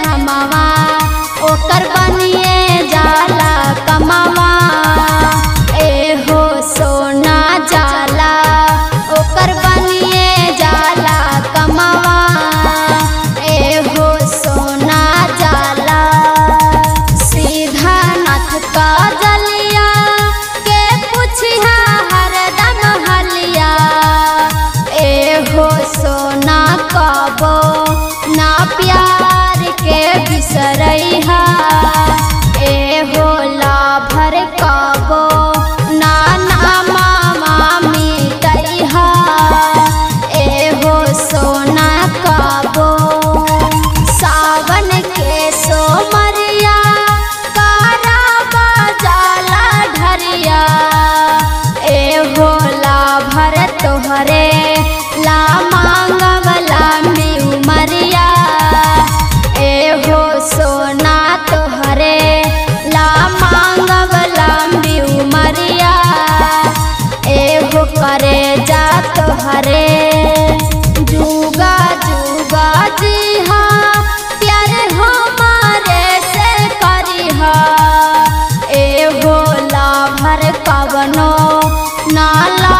नमवा ओकर बनिए जाला कमवा एहो सोना जाला ओकर बनिए जाला कमवा एहो सोना जाला सीधा नाथ का जलिया के पुछिया हरदम हलिया एहो सोना कबो ना प्यार के बिसरैहा एहो लाभर कबो ना नामा मामी तैहा एहो सोना कबो सावन के सोमरिया कारा बजाला ढरिया एहो लाभर तोहरे ला मांगवला में उमरिया एहो सोना तोहरे ला मांगवला में उमरिया एहो करे जा तोहरे जुगा जुगा जी हाँ प्यार हमारे से करिहा एहो लाभर कवनो नाला